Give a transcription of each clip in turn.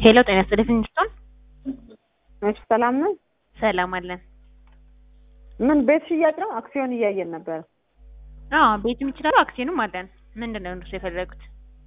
ሄሎ ጤና ይስጥልኝ ፊንስቶን እሺ ሰላም ነው። ሰላም አለን። ምን ቤት ሽያጭ ነው? አክሲዮን እያየን ነበር። አዎ ቤትም ይችላሉ አክሲዮንም አለን። ምንድን ነው እነሱ የፈለጉት?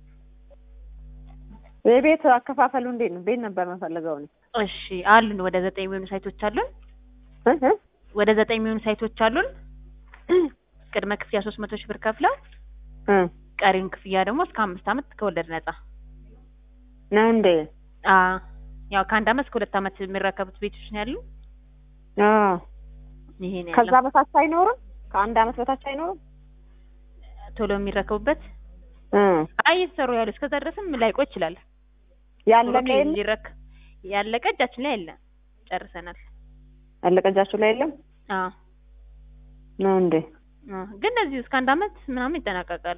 የቤት አከፋፈሉ እንዴት ነው? ቤት ነበር መፈለገው ነው። እሺ አሉን ወደ ዘጠኝ የሚሆኑ ሳይቶች አሉን። እ እ ወደ ዘጠኝ የሚሆኑ ሳይቶች አሉን። ቅድመ ክፍያ ሶስት መቶ ሺህ ብር ከፍለው እ ቀሪውን ክፍያ ደግሞ እስከ አምስት ዓመት ከወለድ ነጻ። ነው እንዴ? አ ያው ከአንድ ዓመት እስከ ሁለት ዓመት የሚረከቡት ቤቶች ነው ያሉ። አዎ። ይሄ ነው ከዛ ያለው። በታች አይኖርም? ከአንድ አመት በታች አይኖርም? ቶሎ የሚረከቡበት እ አይ እየተሰሩ ያሉ እስከዛ ድረስም ላይቆይ ይችላል። ያለቀ ቶሎ የለም? ሊረክ ያለቀ እጃችን ላይ የለም። ጨርሰናል። ያለቀ እጃችሁ ላይ የለም? አዎ ነው እንዴ? አዎ። ግን እነዚህ እስከ አንድ ዓመት ምናምን ይጠናቀቃሉ።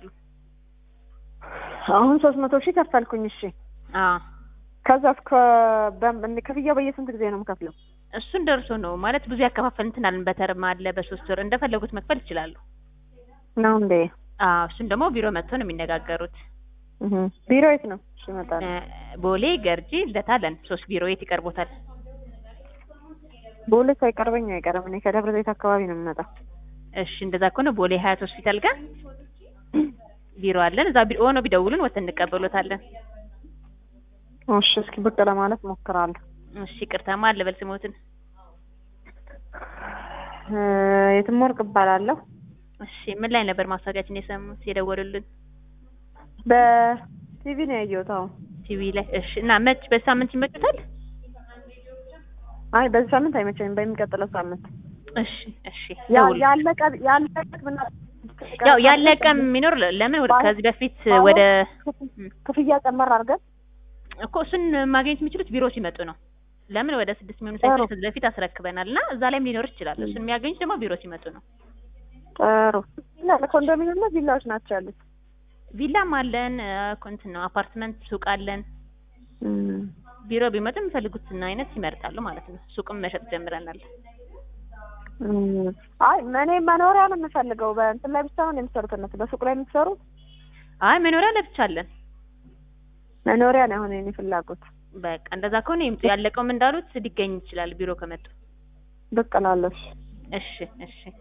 አሁን ሶስት መቶ ሺህ ከፈልኩኝ። እሺ አዎ ከዛ እስከ በም- ክፍያው በየስንት ጊዜ ነው የምከፍለው? እሱን ደርሶ ነው ማለት ብዙ ያከፋፈል እንትን አለን። በተርም አለ በሶስት ወር እንደፈለጉት መክፈል ይችላሉ። ነው እንዴ? አዎ እሱን ደግሞ ቢሮ መጥቶ ነው የሚነጋገሩት። እህ ቢሮ የት ነው? እሺ እመጣለሁ። እ ቦሌ፣ ገርጂ፣ ልደታ አለን። ሶስት ቢሮ የት ይቀርቦታል? ቦሌ ሳይቀርበኝ አይቀርም። እኔ ከደብረ ዘይት አካባቢ ነው የምመጣው። እሺ እንደዛ ከሆነ ቦሌ ሀያት ሆስፒታል ጋር ቢሮ አለን። እዛ ቢሮ ሆኖ ቢደውሉን ወጥተን እንቀበሎታለን። እሺ እስኪ ብቅ ለማለት ሞክራለሁ። እሺ ይቅርታማ አለ በል ስሞትን። እ የትም ወርቅ እባላለሁ። እሺ ምን ላይ ነበር ማስታወቂያችን የሰሙት የደወሉልን? በቲቪ ነው ያየሁት። አሁን ቲቪ ላይ። እሺ እና መች በሳምንት ይመጡታል? አይ በዚህ ሳምንት አይመቸኝም፣ በሚቀጥለው ሳምንት እሺ እሺ ያ- ደውሉ። ያለቀ ያለቀ ብና ያው ያለቀ የሚኖር ለምን ወደ ከዚህ በፊት ወደ ክፍያ ጨመር አድርገን እኮ እሱን ማግኘት የሚችሉት ቢሮ ሲመጡ ነው። ለምን ወደ ስድስት የሚሆኑ ሳይቶች ጥሩ። ከዚህ በፊት አስረክበናል እና እዛ ላይም ሊኖር ይችላል። እሱን የሚያገኙት ደግሞ ቢሮ ሲመጡ ነው። ጥሩ ላ- ኮንዶሚኒየም እና ቪላዎች ናቸው ያሉት። ቪላም አለን እ፣ እንትን ነው አፓርትመንት፣ ሱቅ አለን። እም። ቢሮ ቢመጡ የሚፈልጉትን አይነት ይመርጣሉ ማለት ነው። ሱቅም መሸጥ ጀምረናል። እም። አይ እኔ መኖሪያ ነው የምፈልገው። በእንትን ላይ ብቻ ነው የምትሰሩት እነሱ በሱቅ ላይ የምትሰሩት? አይ መኖሪያ ለብቻ አለን። መኖሪያ ነው አሁን የኔ ፍላጎት። በቃ እንደዛ ከሆነ ይምጡ። ያለቀውም እንዳሉት ሊገኝ ይችላል ቢሮ ከመጡ። ብቅ እላለሁ። እሺ። እሺ እሺ